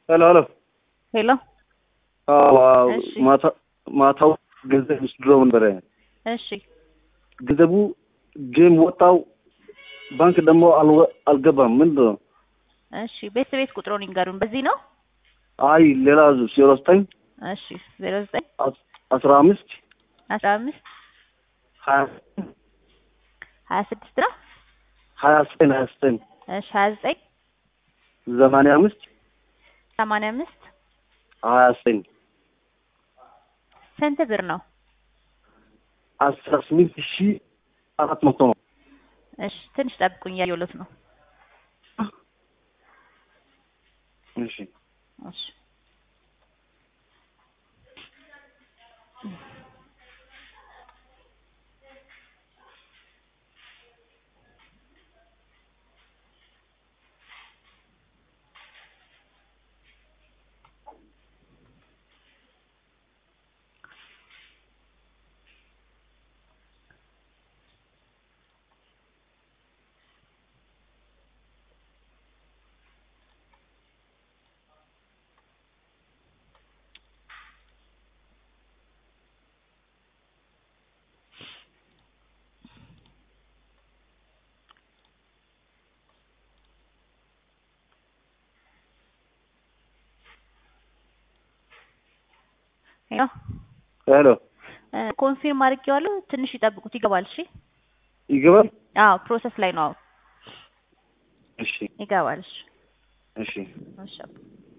ሄሎ ሄሎ ሄሎ አዎ አዎ እሺ። ማታ ማታው ገንዘብ ስድሮ ነበረ እሺ ገንዘቡ ጌም ወጣው ባንክ ደግሞ አልወ- አልገባም ምንድን ነው እሺ ቤት ቤት ቁጥሩን ይንገሩን። በዚህ ነው? አይ ሌላ ዜሮ ዘጠኝ እሺ ዜሮ ዘጠኝ አስ- አስራ አምስት አስራ አምስት ሀያ ሀያ ስድስት ነው። ሀያ ዘጠኝ ሀያ ዘጠኝ እሺ ሀያ ዘጠኝ ዘማንያ አምስት ሰማንያ አምስት ሀያ ዘጠኝ ስንት ብር ነው? አስራ ስምንት ሺህ አራት መቶ ነው እሺ ትንሽ ጠብቁኝ፣ እያየሁለት ነው። እሺ እሺ ሄሎ ሄሎ እ ኮንፊርም አድርጌዋለሁ። ትንሽ ይጠብቁት፣ ይገባል። እሺ ይገባል አዎ ፕሮሰስ ላይ ነው። አዎ እሺ ይገባል። እሺ እሺ እሺ